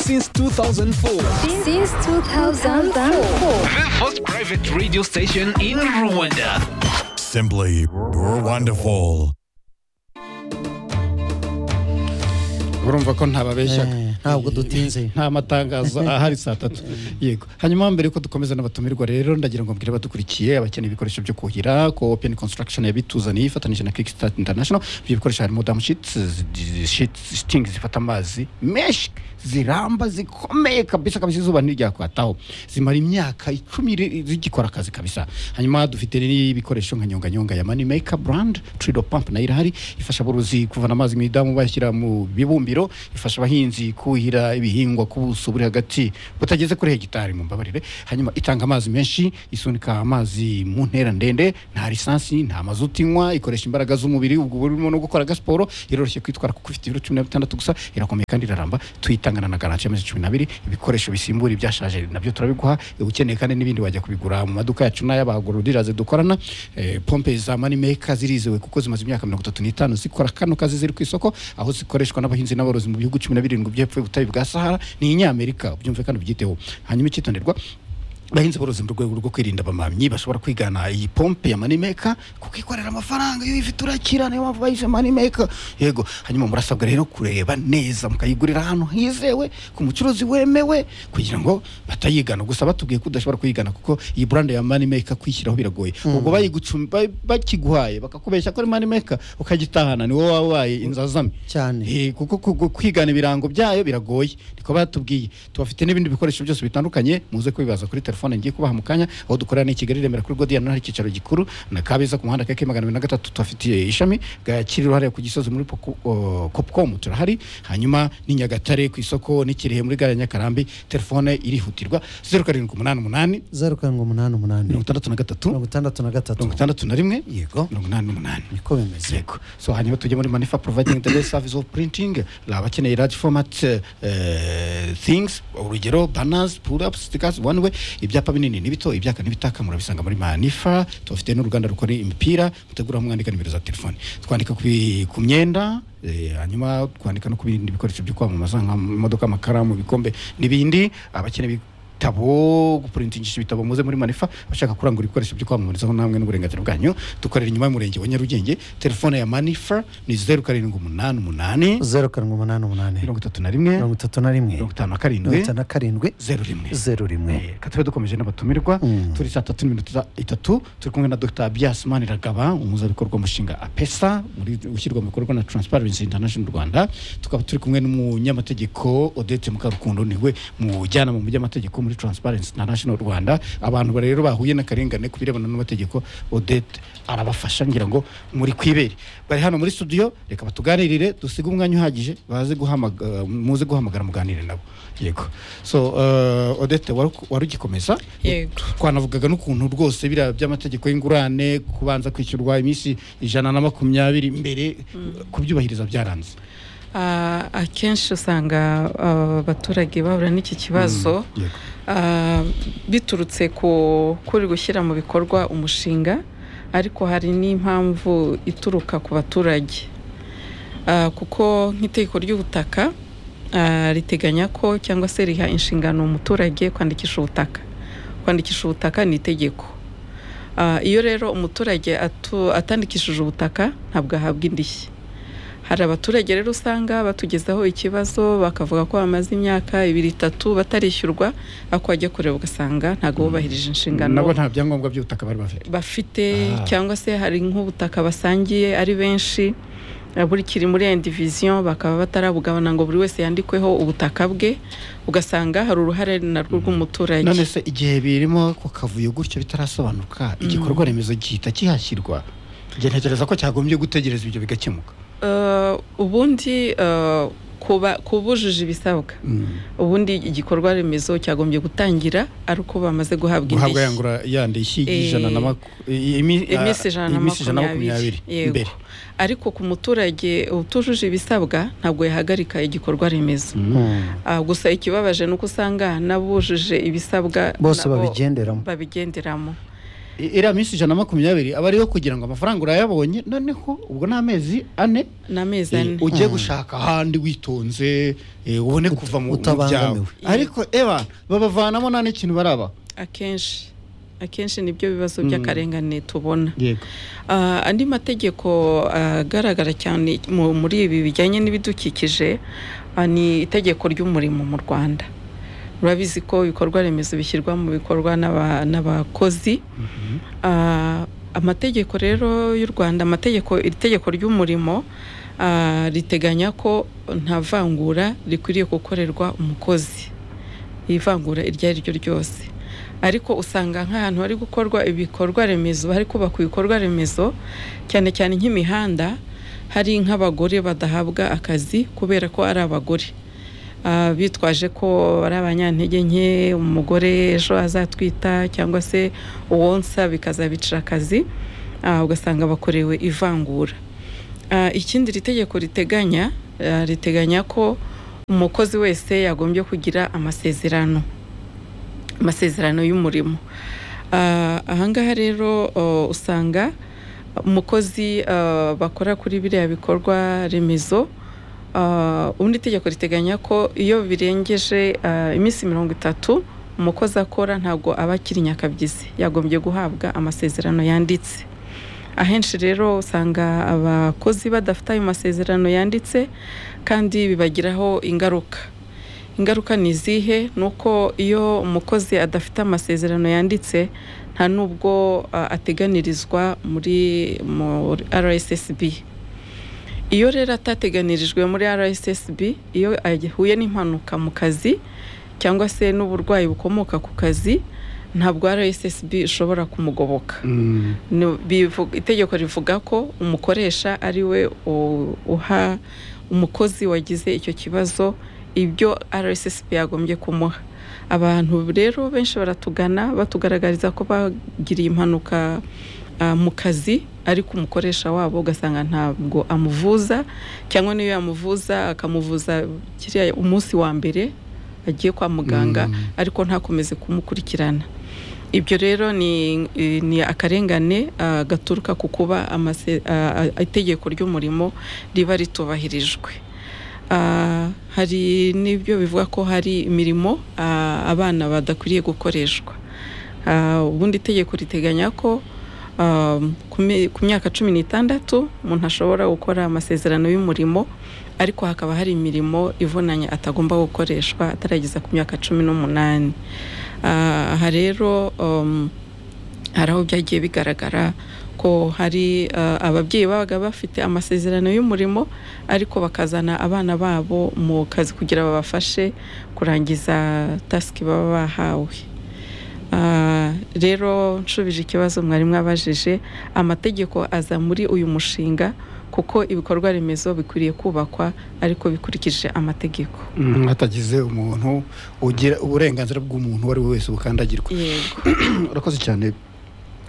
since 2004. Since 2004. The first private radio station in Rwanda. Simply wonderful. urumva ko ntababeshya ntabwo dutinze nta matangazo ahari saa tatu yego hanyuma mbere ko dukomeza n'abatumirwa rero ndagira ngo mbwire abadukurikiye abakeneye ibikoresho byo kuhira ko open construction yabituzaniye ifatanyije na kickstart international ibyo bikoresho harimo damu shitingi zifata amazi menshi ziramba zikomeye kabisa kabisa izuba ntiryakwataho zimara imyaka icumi ri- zigikora akazi kabisa hanyuma dufite n'ibikoresho nka nyonganyonga ya mani meka burandi tirido pampu nayo irahari ifasha aborozi kuvana amazi mu idamu bayashyira mu bibumbiro ifasha abahinzi kuhira ibihingwa ku buso buri hagati butageze kuri hegitari mu mbabarire hanyuma itanga amazi menshi isunika amazi mu ntera ndende nta lisansi nta mazuti inywa ikoresha imbaraga z'umubiri ubwo burimo no gukora agasiporo iroroshye kwitwara kuko ifite ibiro cumi na bitandatu gusa irakomeye kandi iraramba tuyitangana na garanti y'amezi cumi n'abiri ibikoresho bisimbura ibyashaje nabyo turabiguha eh, ukeneye kandi n'ibindi wajya kubigura mu maduka yacu n'ay'abagororiraze dukorana eh, pompe za manimeka zirizewe kuko zimaze imyaka mirongo itatu n'itanu zikora kano kazi ziri ku isoko aho zikoreshwa n'abahinzi n'aborozi mu bihugu cumi na birindwi by'epfo y'ubutayu bwa sahara ni inyamerika byumve kandi byiteho hanyuma icyitonderwa bahinzi borozi mu rwego rwo kwirinda abamamyi bashobora kwigana iyi pompe ya manimeka kuko ikorera amafaranga iyo uyifite urakira niyo mpamvu bayise manimeka yego hanyuma murasabwa rero kureba neza mukayigurira ahantu hizewe ku mucuruzi wemewe kugira ngo batayigana gusa batubwiye ko udashobora kuyigana kuko iyi buranda ya manimeka kwishyiraho biragoye ubwo bayigucum- ba- bakiguhaye bakakubeshya ko ari manimeka ukagitahana ni wowe wabaye inzazame Cyane. Eh, kuko kugu- kwigana ibirango byayo biragoye niko batubwiye tubafite n'ibindi bikoresho byose bitandukanye muze kubibaza kuri telefone ngiye kubaha mu kanya aho dukorera ni i kigali remera kuri godiyana hari icyicaro gikuru na kabeza ku muhanda keke magana abiri na gatatu tubafitiye ishami gakiriro hariya ku gisozi muri Poco- o, popcom turahari hanyuma ni nyagatare ku isoko n'ikirehe muri gare ya nyakarambi telefone irihutirwa zeru karindwi umunani umunani zeru karindwi umunani umunani mirongo itandatu na gatatu mirongo itandatu na gatatu mirongo itandatu na rimwe yego mirongo inani n'umunani niko bimeze yego so hanyuma tujye muri manifa providing the best service of printing la abakeneye large format eh, things urugero banners pull ups stickers one way ibyapa binini n'ibito ibyaka n'ibitaka murabisanga muri manifa tubafite n'uruganda rukora imipira mutegura mwandika nimero za telefone twandika ku bi- ku myenda eh, hanyuma twandika no ku bindi bikoresho byo kwamamaza nk'amamodoka amakaramu ibikombe n'ibindi abakeneye ibitabo gupurintingisha ibitabo muze muri manifa bashaka kurangura ibikoresho byo kwamamarizaho namwe n'uburenganzira bwanyu dukorera inyuma y'umurenge wa nyarugenge telefone ya manifa ni zeru karindwi umunani umunani zeru karindwi umunani umunani mirongo itatu na rimwe mirongo itatu na rimwe mirongo itanu na mirongo karindwi itanu na karindwi zeru rimwe zeru rimwe Eh, reka tube dukomeje n'abatumirwa Mm. turi saa tatu n'iminota itatu turi kumwe na dr biasman ragaba umuhuzabikorwa mushinga apesa muri- ushyirwa mu bikorwa na transparency international rwanda tukaba turi kumwe n'umunyamategeko odete mukarukundo niwe mujyana mu by'amategeko muri transparency international rwanda abantu ba- rero bahuye n'akarengane ku birebana n'amategeko odete arabafasha ngira ngo muri kwibere bari hano muri studio reka batuganirire dusige umwanya uhagije baze guhamaga- muze guhamagara muganire nabo yego so uh, odete wari wari ugikomeza Yego. twanavugaga n'ukuntu rwose biriya by'amategeko y'ingurane kubanza kwishyurwa iminsi ijana na makumyabiri mbere kubyubahiriza byaranze Ah, akenshi usanga ah, abaturage bahura n'iki kibazo yego. Ah, biturutse ku kuri gushyira mu bikorwa umushinga ariko hari n'impamvu ituruka ku baturage Ah, kuko nk'itegeko ry'ubutaka ah, riteganya ko cyangwa se riha inshingano umuturage kwandikisha ubutaka kwandikisha ubutaka ni itegeko Ah, iyo rero umuturage atu- atandikishije ubutaka ntabwo ahabwa indishyi hari abaturage rero usanga batugezaho ikibazo bakavuga ko bamaze imyaka ibiri itatu batarishyurwa ariko wajya kureba ugasanga ntabwo bubahirije inshingano nabo nta byangombwa by'ubutaka bari bafite bafite Ah. cyangwa se hari nk'ubutaka basangiye ari benshi eh, buri kiri muri indiviziyo bakaba batarabugabana ngo buri wese yandikweho ubutaka bwe ugasanga hari uruhare narwo rw'umuturage none se igihe birimo ku kavuyo gutyo bitarasobanuka igikorwa remezo gihita kihashyirwa njye ntekereza ko cyagombye gutegereza ibyo bigakemuka Eh, ubundi eh, kuba kubujuje ibisabwa ubundi igikorwa remezo cyagombye gutangira ari uko bamaze guhabwa guhabwa indishyi yangura yandi ishyi Eh, y'ijana na maku- i- imi- ah, iminsi ijana na iminsi ijana na makumyabiri makumyabiri mbere yego ariko ku muturage utujuje ibisabwa ntabwo yahagarika igikorwa remezo Ah, gusa ikibabaje ni uko usanga n'abujuje ibisabwa bose nabo babigenderamo babigenderamo I- iriya minsi ijana na makumyabiri aba ariyo kugira ngo amafaranga urayabonye noneho ubwo ni amezi ane ni amezi eh, ane ugiye gushaka ahandi witonze eh, ubone kuva mu mu byawe utabangamiwe. ariko eba babavanamo nta n'ikintu baraba akenshi akenshi nibyo bibazo Mm. by'akarengane tubona yego Ah, andi mategeko ah, agaragara cyane mu- muri ibi bijyanye n'ibidukikije ah, ni itegeko ry'umurimo mu rwanda murabizi ko ibikorwa remezo bishyirwa mu bikorwa n'aba- n'abakozi Ah, amategeko rero y'u rwanda amategeko iri tegeko ry'umurimo ah, riteganya ko nta vangura rikwiriye gukorerwa umukozi ivangura iryo ari ryo ryose ariko usanga nk'ahantu hari gukorwa ibikorwa remezo hari kubakwa ibikorwa remezo cyane cyane nk'imihanda hari nk'abagore badahabwa akazi kubera ko ari abagore Ah, bitwaje ko ari abanyantege nke umugore ejo azatwita cyangwa se uwonsa bikazabicira akazi Ah, ugasanga bakorewe ivangura Ah, ikindi iri tegeko riteganya ah, riteganya ko umukozi wese yagombye kugira amasezerano amasezerano y'umurimo Ah, ahangaha rero oh, usanga umukozi ah, bakora kuri biriya bikorwa remezo ah, ubundi itegeko riteganya ko iyo birengeje ah, iminsi mirongo itatu umukozi akora ntabwo aba akiri nyakabyizi yagombye guhabwa amasezerano yanditse ahenshi rero usanga abakozi badafite ayo masezerano yanditse kandi bibagiraho ingaruka ingaruka ni izihe ni uko iyo umukozi adafite amasezerano yanditse nta n'ubwo ah, ateganirizwa muri muri rssb iyo rero atateganirijwe muri rssb iyo ahuye n'impanuka mu kazi cyangwa se n'uburwayi bukomoka ku kazi ntabwo rssb ishobora kumugoboka Ni- bivu- itegeko rivuga ko umukoresha ari we u- uha umukozi wagize icyo kibazo ibyo rssb yagombye kumuha abantu rero benshi baratugana batugaragariza ko bagiriye impanuka ah, mu kazi ariko umukoresha wabo ugasanga ntabwo amuvuza cyangwa niyo yamuvuza akamuvuza kiriya umunsi wa mbere agiye kwa muganga ariko ntakomeze kumukurikirana ibyo rero ni, ni akarengane ah, gaturuka ku kuba amase- ah, ah, itegeko ry'umurimo riba ritubahirijwe Ah, hari n'ibyo bivuga ko hari imirimo ah, abana badakwiriye gukoreshwa Ah, ubundi itegeko riteganya ko ah, ku mi- ku myaka cumi n'itandatu umuntu ashobora gukora amasezerano y'umurimo ariko hakaba hari imirimo ivunanye atagomba gukoreshwa atarageza ku myaka cumi n'umunani Ah, aha rero um, hari aho byagiye bigaragara ko hari ah, ababyeyi babaga bafite amasezerano y'umurimo ariko bakazana abana babo mu kazi kugira babafashe kurangiza tasiki baba bahawe Ah, rero nshubije ikibazo mwari mwabajije amategeko aza muri uyu mushinga kuko ibikorwa remezo bikwiriye kubakwa ariko bikurikije amategeko hatagize umuntu ugira uburenganzira bw'umuntu uwo ari we wese bukandagirwa yego urakoze cyane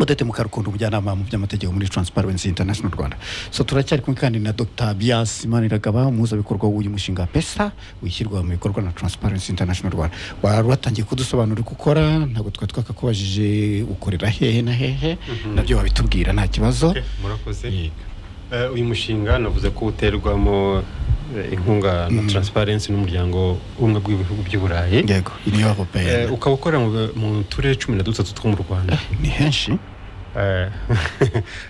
udete mukara ukuntu umujyanama mu by'amategeko muri transparency international rwanda so turacyari kumwe kandi na dr bias maniragaba umuhuzabikorwa w'uyu mushinga pesa wishyirwa mu bikorwa na transparency international rwanda wari watangiye kudusobanura uko ukora ntabwo twari twakakubajije ukorera hehe na hehe nabyo wabitubwira nta kibazo Okay, murakoze Yego. Eh, uyu mushinga navuze ko uterwamo eh, inkunga na transparency n'umuryango umwe bw'ibihugu by'i Burayi yego niyo Eh, wabopeye ukaba ukora mu, mu turere cumi na dutatu two mu Rwanda ni henshi Eh,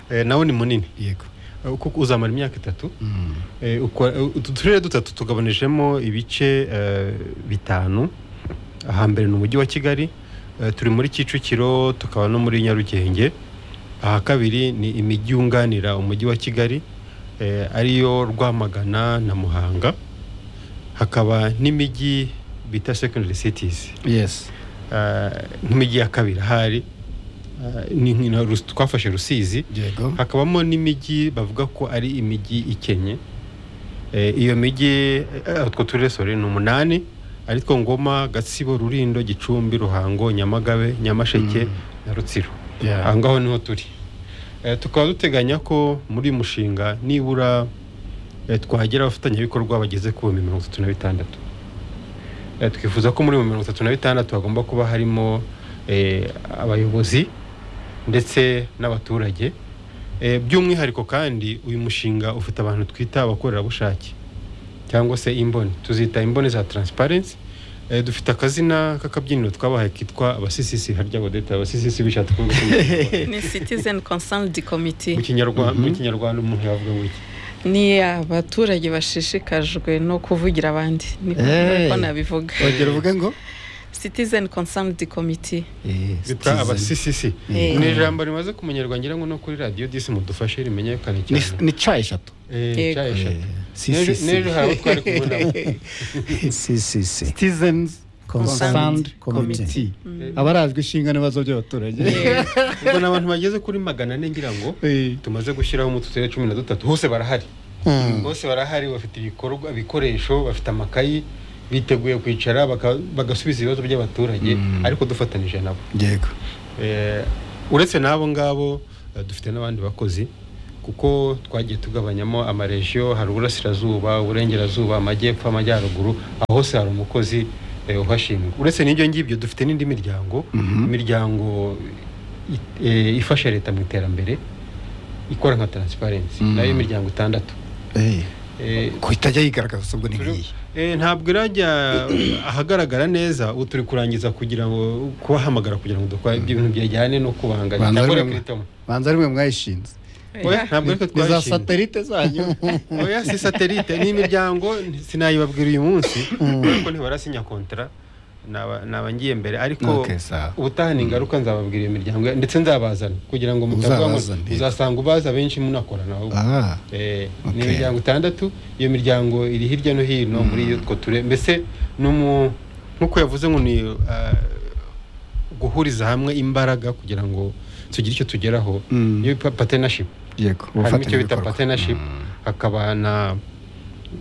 eh, nawo ni munini yego Eh, kuko uzamara imyaka itatu Mm. Eh, ukora- eh, utu turere dutatu tugabanijemo ibice eh, bitanu ahambere ni umujyi wa kigali eh, turi muri kicukiro tukaba no muri nyarugenge aha kabiri ni imijyi yunganira umujyi wa kigali eh, ariyo rwamagana na muhanga hakaba n'imijyi bita secondary cities yes eh, nk'imijyi ya kabiri ahari eh, ni nki- na Rusi- twafashe rusizi yego hakabamo n'imijyi bavuga ko ari imijyi ikennye Eh, iyo mijyi eh, utwo turere sore ni umunani ari two ngoma gatsibo rurindo gicumbi ruhango nyamagabe nyamasheke na rutsiro Yeah. aho ngaho niho turi Eh, tukaba duteganya ko muri uyu mushinga nibura eh, twagira abafatanyabikorwa bageze ku bihumbi mirongo itatu na bitandatu Eh, twifuza ko muri mirongo itatu na bitandatu hagomba kuba harimo eh, abayobozi ndetse n'abaturage Eh, by'umwihariko kandi uyu mushinga ufite abantu twita abakorerabushake cyangwa se imboni tuzita imboni za transparency Eh, dufite akazina k'akabyiniro twabahaye kitwa abasisisi harya bodeta abasisisi bishatse kuvuga ikinyarwanda. ni citizen consult committee mu kinyarwanda mu kinyarwanda umuntu yavuga ngo iki ni abaturage bashishikajwe no kuvugira abandi niko Hey. niko nabivuga urugero uvuge ngo citizen consult committee bita abasisisi Eh. ni ijambo rimaze kumenyerwa ngira ngo no kuri radiyo disi mudufashe rimenyekane ni, cyane ni ca eshatu Eh, Yego. cya eshatu. Si, si, N'ejo si. n'ejo hari abo twari kubonamo Si, si, si. citizens Consent consand committee abarazwi inshingano ibibazo by'abaturage ubwo ni abantu bageze kuri magana ane ngira ngo Eh. tumaze gushyiraho mu turere cumi na dutatu hose barahari bose barahari bafite ibikorwa ibikoresho bafite amakayi biteguye kwicara baka- bagasubiza ibibazo by'abaturage ariko dufatanyije nabo yego Eh, uretse n'abo ngabo eh, dufite n'abandi bakozi kuko twagiye tugabanyamo amaregiyo hari uburasirazuba uburengerazuba amajyepfo amajyaruguru aho hose hari umukozi eh, uhashinzwe uretse n'ibyo ngibyo dufite n'indi miryango imiryango i- eh, ifasha leta mu iterambere ikora nka taransiparensi nayo imiryango itandatu Eh, ko itajya yigaragaza ahubwo ni turi- nk'iyi eh, ntabwo irajya ahagaragara neza ubu turi kurangiza kugira ngo kubahamagara kugira ngo dukore ibintu byajyane no kubanganya Banza cyangwa rimwe. rekritamo banza rimwe mwayishinze oya ntabwo ariko ni za twashinze satelite zanyu oya si satelite ni imiryango sinayibabwira uyu munsi ariko ntibarasinya kontara naba naba ngiye mbere ariko Okay, sawa. ubutaha ni ingaruka nzababwira iyo miryango ndetse nzabazana kugira ngo mutavuga ngo Uzabazane. uzasanga ubaza benshi munakorana ahubwo Ah, Eh, ni Okay. imiryango itandatu iyo miryango iri hirya no hino muri utwo ture mbese ni umu- nk'uko yavuze ngo ni ah, guhuriza hamwe imbaraga kugira ngo tugire icyo tugeraho Mm. iyo pa- partnership yego harimo icyo bita ubufatanyabikorwa. partnership hakaba na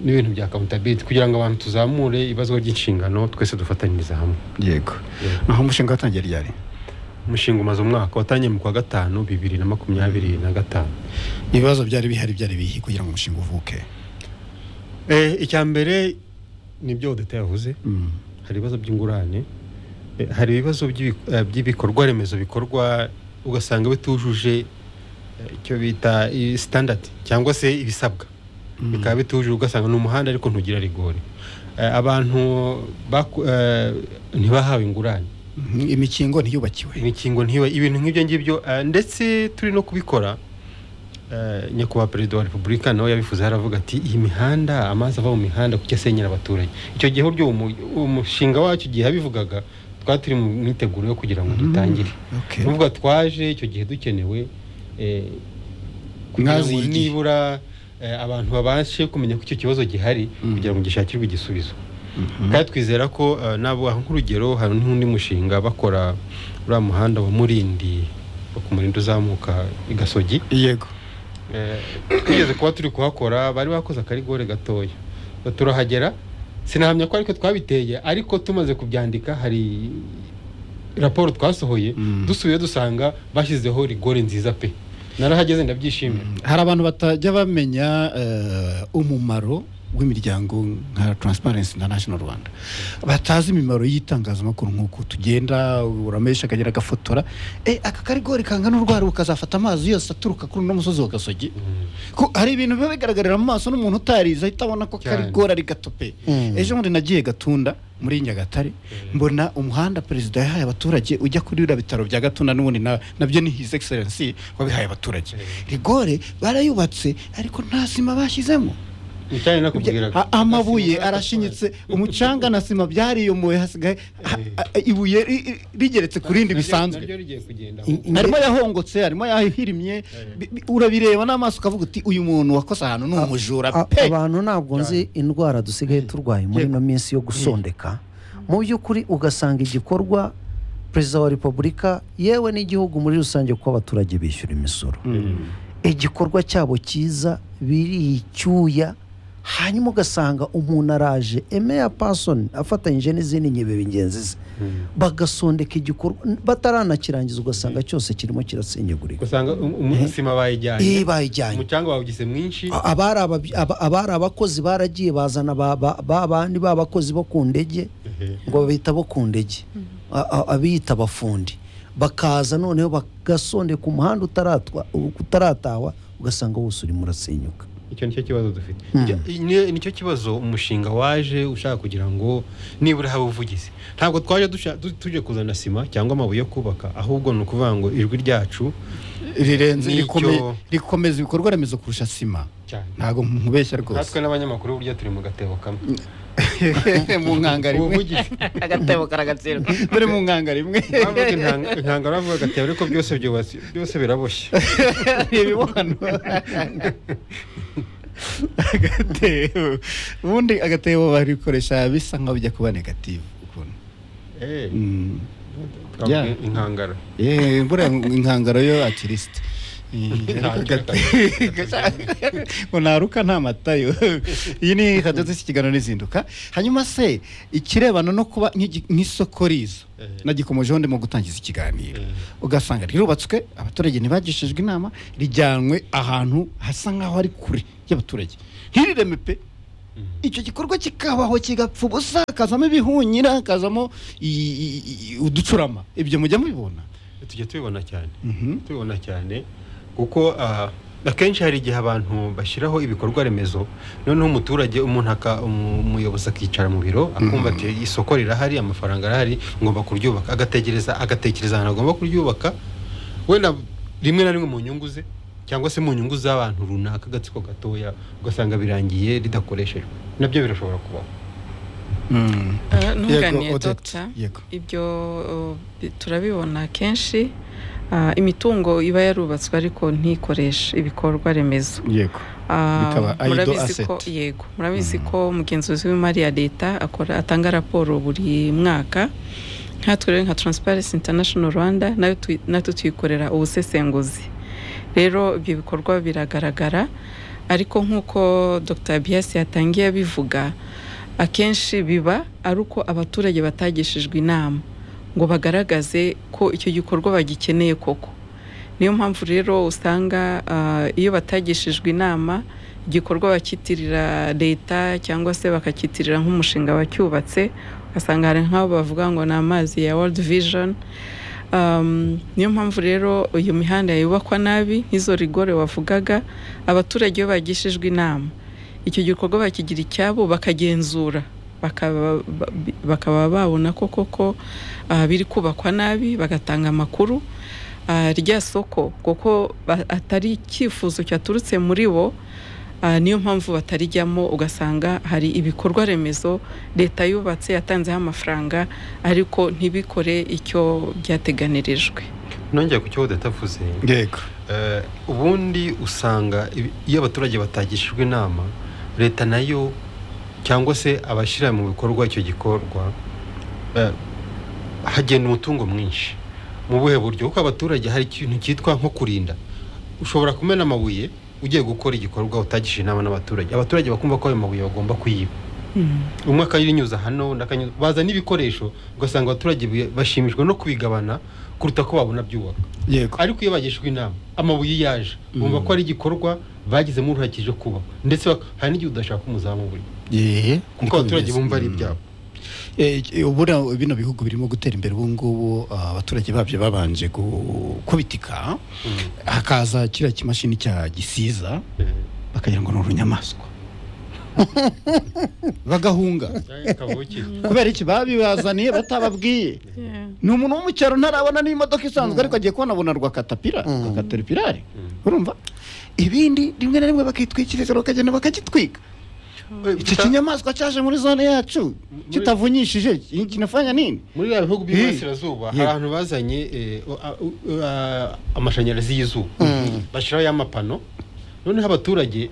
n'ibintu bya accountability kugira ngo abantu tuzamure ibibazo by'inshingano twese dufatanyiriza hamwe yego naho umushinga watangiye ryari umushinga umaze umwaka watangiye mu kwa gatanu bibiri na makumyabiri na gatanu ibibazo byari bihari byari bihi kugira ngo umushinga uvuke Eh, icya mbere ni ibyo odeta yavuze hari ibibazo by'ingurane eh, hari ibibazo by'ibi- eh, by'ibikorwa remezo bikorwa ugasanga bitujuje eh, icyo bita i- standard cyangwa se ibisabwa bikaba bitujuje ugasanga ni umuhanda ariko ntugira rigore Eh, abantu baku- eh, ntibahawe ingurane Mhm, imikingo ntiyubakiwe imikingo ntiwe ibintu nk'ibyo ngibyo eh, ndetse turi no kubikora eh, nyakubahwa perezida wa repubulika nawe yabifuza aravuga ati iyi mihanda amazi ava mu mihanda kuko asenyera abaturage icyo gihe buryo uwo mu- uwo mushinga wacu igihe yabivugaga twari turi mu myiteguro yo kugira ngo dutangire okay. nuvuga twaje icyo gihe dukenewe eh, kugira ngo Mwazigiye. nibura eh, abantu babashe kumenya ko icyo kibazo gihari kugira ngo gishakirwe igisubizo kandi twizera ko eh, nabo aho nk'urugero hari n'undi mushinga bakora uriya muhanda wa murindi wo ku murindi uzamuka i gasogi yego Eh, twigeze kuba turi kuhakora bari bakoze akarigore gatoya turahagera sinahamya ko ariko twabiteye ariko tumaze kubyandika hari raporo twasohoye dusubiye dusanga bashyizeho rigore nziza pe narahageze ndabyishimira hari abantu batajya bamenya eh, umumaro w'imiryango nka Transparency International Rwanda batazi imimaro y'itangazamakuru nk'uko tugenda uramesha akagera agafotora eh, aka karigori kangana urwara ukazafata amazi yose aturuka kuri uno musozi wa Gasogi ko hari ibintu biba bigaragarira mu maso n'umuntu utarize ahita abona ko Cyane. karigori ari gatope ejo bundi nagiye gatunda muri nyagatare mbona umuhanda perezida yahaye abaturage ujya kuri biriya bitaro bya gatunda n'ubundi na- nabyo ni his excellency wabihaye abaturage rigore barayubatse ariko nta sima bashyizemo Icyayi nakubwiraga. A- amabuye arashinyitse umucanga na sima byariyomoye hasigaye ha- a- ibuye ri- ri- rigeretse ku rindi Naryo- bisanzwe naryo rigiye kugenda harimo ayahongotse harimo ayahirimye bi- bi- urabireba n'amaso ukavuga uti uyu muntu wakoze ahantu ni umujura A- pe abantu ntabwo nzi indwara dusigaye turwaye muri ino minsi yo gusondeka mu by'ukuri ugasanga igikorwa perezida wa repubulika yewe n'igihugu muri rusange kuko abaturage bishyura imisoro igikorwa cyabo cyiza biricyuya hanyuma ugasanga umuntu araje emeya pasoni afatanyije n'izindi nkebe bingenzi ze bagasondeka igikorwa bataranakirangiza ugasanga cyose kirimo kirasenyagurika usanga umusima iyo bayijyanye bayijyanye umucanga bawugize mwinshi abari ababyi- aba- abari abakozi baragiye bazana ba- ba ba bandi b'abakozi bo ku ndege ngo babita bo ku ndege A- a- abiyita abafundi bakaza noneho bagasondeka umuhanda utaratwa utaratahwa ugasanga wose urimo urasenyuka icyo nicyo kibazo dufite Mm. Icyo- ni- nicyo kibazo umushinga waje ushaka kugira ngo nibura habe ubuvugizi ntabwo twaje dusha- du- tuje kuzana sima cyangwa amabuye yo kubaka ahubwo ni ukuvuga ngo ijwi ryacu rirenze Nicyo- rikome- rikomeza ibikorwa remezo kurusha sima cyane ntabwo mubeshya natwe rwose n'abanyamakuru burya turi mu gatebo kamwe mu nkanga rimwe ubuvugizi agatebo karagatsindwa dore mu nkanga rimwe bavuga intanga- intanga baravuga agatebo ariko byose byubatse byose biraboshye reba hano agatebo ubundi agatebo barikoresha bisa nkaho bijya kuba negativu ukuntu Eh, Mm. twavuga Yeah. inkangara Eh, buriya inkangaro yo akirisite ngo naruka nta matayo iyi ni hadoze ikiganiro n'izinduka hanyuma se ikirebana no kuba nk'igi- nk'isoko rizo Eh. nagikomejeho ndimo gutangiza ikiganiro Eh. ugasanga rirubatswe abaturage ntibagishijwe inama rijyanwe ahantu hasa nk'aho ari kure y'abaturage ntirireme pe icyo gikorwa kikabaho kigapfa ubusa hakazamo ibihunyira hakazamo i- i- i- uducurama ibyo mujya mubibona tujya tubibona cyane Mhm. tubibona cyane kuko ah, akenshi hari igihe abantu bashyiraho ibikorwa remezo noneho umuturage umuntu aka- umu- umuyobozi akicara mu biro akumva ati isoko rirahari amafaranga arahari ngomba kuryubaka agategereza agatekereza ahantu agomba kuryubaka wenda rimwe na rimwe mu nyungu ze cyangwa se mu nyungu z'abantu runaka agatsiko gatoya ugasanga birangiye ridakoreshejwe nabyo birashobora kubaho ntunganiye Odette, dogita yego ibyo uh, bi- turabibona kenshi Uh, imitungo iba yarubatswe ariko ntikoreshe ibikorwa remezo yego Uh, Bikaba idle murabizi ko- asset. yego murabizi ko umugenzuzi w'imari ya leta akora atanga raporo buri mwaka nkatwe rero nka transparency international rwanda nayo tuyi- natwe tuyikorera ubusesenguzi rero ibyo bikorwa biragaragara ariko nk'uko dr bias yatangiye abivuga akenshi biba ari uko abaturage batagishijwe inama ngo bagaragaze ko icyo gikorwa bagikeneye koko niyo mpamvu rero usanga ah, iyo batagishijwe inama igikorwa bakitirira leta cyangwa se bakakitirira nk'umushinga bacyubatse ugasanga hari nk'abo bavuga ngo ni amazi ya world vision Um, niyo mpamvu rero iyo mihanda yubakwa nabi nk'izo rigore wavugaga abaturage iyo bagishijwe inama icyo gikorwa bakigira icyabo bakagenzura bakaba ba- bakaba babona ko koko ah, biri kubakwa nabi bagatanga amakuru Ah, rya soko kuko ba- atari icyifuzo cyaturutse muri bo ah, niyo mpamvu batarijyamo ugasanga hari ibikorwa remezo leta yubatse yatanzeho amafaranga ariko ntibikore icyo byateganirijwe nongeye ku cyo udatavuze yego Eh, ubundi usanga ibi- iyo abaturage batagishijwe inama leta nayo cyangwa se abashyira mu bikorwa icyo gikorwa eh, hagenda umutungo mwinshi mu buhe buryo kuko abaturage hari ikintu cyitwa nko kurinda ushobora kumena amabuye ugiye gukora igikorwa utagishije inama n'abaturage abaturage bakumva ko ayo mabuye bagomba kuyiba umwe akayinyuza hano undi akanyuza bazana ibikoresho ugasanga abaturage bashimishwa no kubigabana kuruta ko babona byubaka yego ariko iyo bagishijwe inama amabuye yaje bumva ko ari igikorwa bagizemo uruhare kije kuba ndetse bak- hari n'igihe udashaka umuzamu buri Yee, kuko niko abaturage bimeze. bumva ari Mm. ibyabo Eh, eh, ubura bino bihugu birimo gutera imbere ubu ngubu ah, abaturage babyo babanje gukubitika hakaza kiriya kimashini cya gisiza bakagira ngo ni urunyamaswa bagahunga kabuki kubera iki babibazaniye batababwiye ni umuntu wo mu cyaro ntarabona n'imodoka isanzwe ariko agiye kubona abona rwakatapira rwakateripirari urumva ibindi rimwe na rimwe bakitwikiriza bakagenda bakagitwika iki kinyamaswa cyaje muri zone yacu kitavunyishije iki kinafanya nini muri bya bihugu by'iburasirazuba hari Yego. ahantu bazanye eh, o- a- u- a- amashanyarazi y'izuba bashyiraho y'amapano noneho abaturage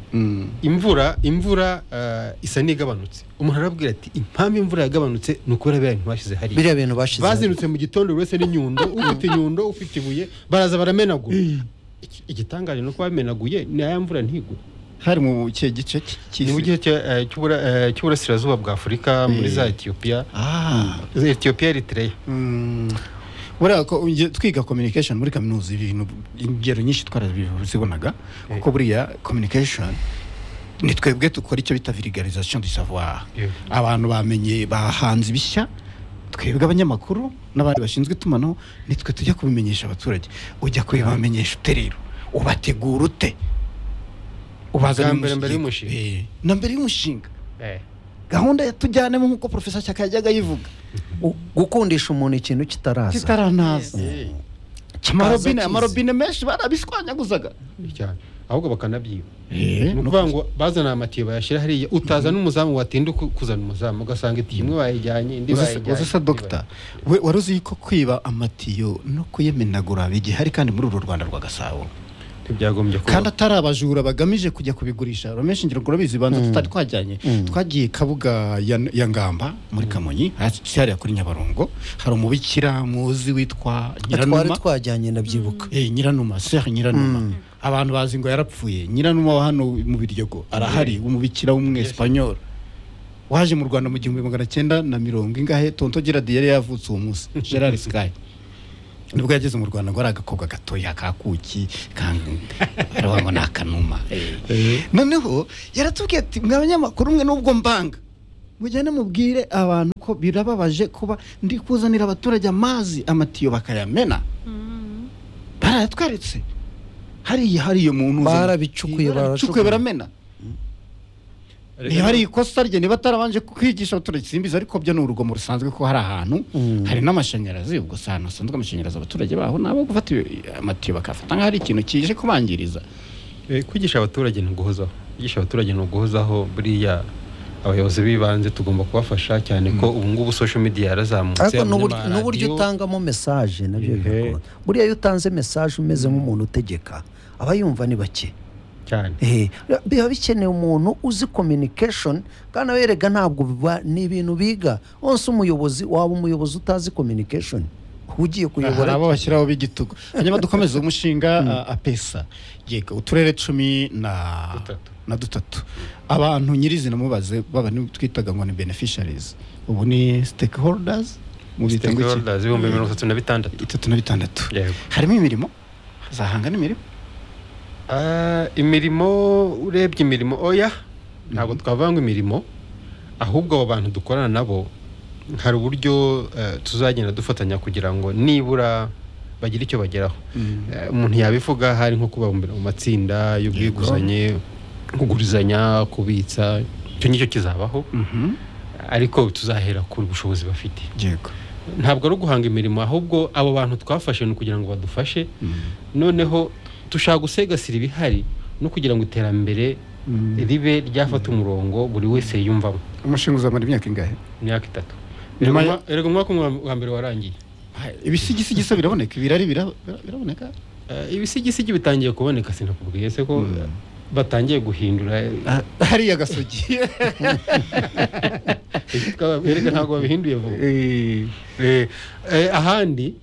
imvura imvura eh, isa n'igabanutse umuntu arabwira ati impamvu imvura yagabanutse ni ukubera biriya bintu bashyize hariya biriya bintu bashize bazindutse mu gitondo buri wese n'inyundo ufite inyundo ufite ibuye baraza baramenagura Iki- igitangaje ni uko bamenaguye ni aya mvura ntigwe hari mu kihe gice ni mu cy'isi gihe cya- eh, cy'ubura- eh, cy'uburasirazuba bwa afurika muri za etiyopiya Ah. etiyopiya eritereya Mm. buriya ko nge- twiga communication muri kaminuza ibintu ingero nyinshi twarazibonaga kuko buriya communication ni twebwe dukora icyo bita vulgarisation du savoir Yeah. abantu bamenye bahanze ibishya twebwe abanyamakuru n'abandi bashinzwe itumanaho nitwe tujya kubimenyesha abaturage ujya kubibamenyesha ute rero ubategura ute ubazana Bwa mbere mbere y'umushinga. na mbere y'umushinga gahunda ya tujyanemo nk'uko porofesa cyaka yajyaga ayivuga U- gukundisha umuntu ikintu kitaraza kitaranaza Eh, amarobine kiza. amarobine menshi barabishwanyaguzaga cyane ahubwo bakanabyiba Eh, ni ukuvuga ngo bazana amatiyo bayashyira hariya utaza n'umuzamu watinda ku- kuzana umuzamu ugasanga itiyo imwe bayijyanye indi bayijyanye uzi se indi dogita we wari uzi ko kwiba amatiyo no kuyemenagura bigihari kandi muri uru rwanda rwa gasabo bayijyanye. ntibyagombye kuba kandi atari abajura bagamije kujya kubigurisha romesha ingero ngo urabizi banza tutari twajyanye twagiye kabuga ya, ya ngamba muri kamonyi hasi hariya kuri nyabarongo hari umubikira muzi witwa twari nyiranuma twajyanye ndabyibuka Eh, nyiranuma sehe nyiranuma Mm. abantu bazi ngo yarapfuye nyiranuma wa hano mu biryogo arahari umubikira w'umwesipanyol waje mu rwanda mu gihumbi magana cyenda na mirongo ingahe tonto gerard yari yavutse uwo munsi gerard sky nibwo yageze mu rwanda ngo ari agakobwa gatoya kakuki kariho ngo ni akanuma Eh. noneho yaratubwiye ati mwa banyamakuru mwe n'ubwo mbanga mujyane mubwire abantu ko birababaje kuba ndi kuzanira abaturage amazi amatiyo bakayamena barayatweretse hariya hariya muntu uzana- Barabicukuye, barabicukuye baracukuye. baramena niba ari ikosa rye niba atarabanje kwigisha abaturage simbizi ariko byo ni urugomo rusanzwe ko hari ahantu Mm. hari n'amashanyarazi ubwo se ahantu hasanzwe amashanyarazi abaturage baho ni abo gufata ibi- amatiyo bakafata nk'aho ari ikintu kije kubangiriza Eh, kwigisha abaturage ni uguhozaho kwigisha abaturage ni uguhozaho buriya abayobozi b'ibanze tugomba kubafasha cyane ko ubu ngubu social media yarazamutse ariko harimo n'uburyo- n'amaradiyo. n'uburyo utangamo mesaje nabyo Ehe. bigakora buriya iyo utanze mesaje umeze nk'umuntu utegeka aba yumva ni bake cyane Ehe, biba bikeneye umuntu uzi communication kandi aberega ntabwo biba ni ibintu biga wese umuyobozi waba umuyobozi utazi communication ugiye hari kuyobora abo bashyiraho b'igitugu hanyuma dukomeza umushinga uh, apesa yego uturere cumi na Dutatu. na dutatu abantu nyirizina mubaze baba ni- twitaga ngo ni beneficiaries ubu ni stakeholders mu bita ngo iki? Stakeholders ibihumbi mirongo itatu na bitandatu itatu na bitandatu Yego. harimo imirimo hazahanga n'imirimo Ah, imirimo urebye imirimo oya ntabwo twavuga ngo imirimo ahubwo abo bantu dukorana nabo hari uburyo eh, tuzagenda dufatanya kugira ngo nibura bagire icyo bageraho Eh, umuntu yabivuga hari nko kubabumbira mu matsinda y'ubwiguzanye kugurizanya kubitsa icyo ngicyo kizabaho Mhm. ariko tuzahera ku bushobozi bafite yego ntabwo ari uguhanga imirimo ahubwo abo bantu twafashe ni ukugira ngo badufashe noneho dushaka gusegasira ibihari no kugira ngo iterambere ribe ryafata umurongo buri wese yiyumvamo umushinga uzamara imyaka ingahe imyaka itatu Nyuma ya- erega umwaka umwe wa mbere warangiye ibisigisigisa biraboneka ibirari bira- bira- biraboneka Eh, ibisigisigi bitangiye kuboneka sinakubwiye se ko batangiye guhindura eh, hariya gasogi Twaba- erega ntabwo babihinduye vuba Eh, eh, ahandi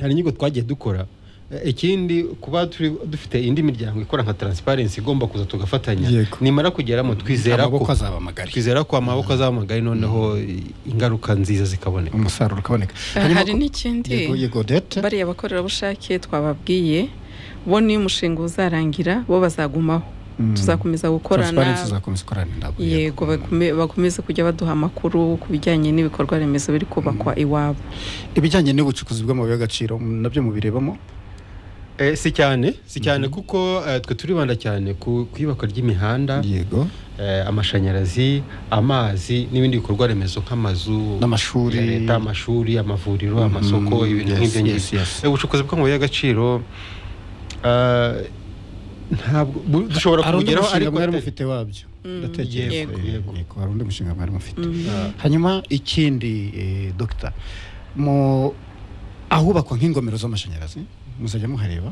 hari inyigo twagiye dukora Eh, ikindi kuba turi dufite indi miryango ikora nka transparency igomba kuza tugafatanya Yego. nimara kugeramo twizera ko amaboko azaba magari twizera ko amaboko azaba magari noneho ingaruka nziza zikaboneka umusaruro ukaboneka Hanyuma hari ko- n'ikindi yego yego dete bariya bakorerabushake twababwiye bo niyo umushinga uzarangira bo bazagumaho tuzakomeza gukorana Transparency izakomeza ikorana nabo yego bakume- bakomeze kujya baduha amakuru ku bijyanye n'ibikorwa remezo biri kubakwa iwabo ibijyanye n'ubucukuzi bw'amabuye y'agaciro m- nabyo mubirebamo Eh, si cyane si cyane kuko eh, twe turibanda cyane ku ku iyubakwa ry'imihanda yego eh, amashanyarazi amazi n'ibindi bikorwa remezo nk'amazu N'amashuri. ya leta amashuri amavuriro Mhm. amasoko ibintu Yes, nk'ibyo yes, ngibyo yes. Eh, ubucukuzi bw'amabuye y'agaciro ah, ntabwo bu- dushobora hari undi kubugeraho mushinga ariko mwari te- mufite wabyo ndatekereza Yego. Yego. yego hari undi mushinga mwari mufite hanyuma ikindi eh, dogita mu ahubakwa nk'ingomero z'amashanyarazi muzajya muhareba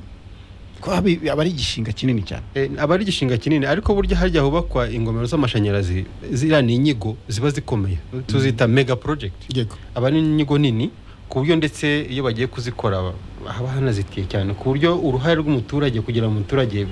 ko habi- aba ari igishinga kinini cyane Eh, aba ari igishinga kinini ariko burya harya hubakwa ingomero z'amashanyarazi ziriya ni inyigo ziba zikomeye tuzita mega project yego aba ari inyigo nini ku buryo ndetse iyo bagiye kuzikora haba hanazitiye cyane ku buryo uruhare rw'umuturage kugira ngo umuturage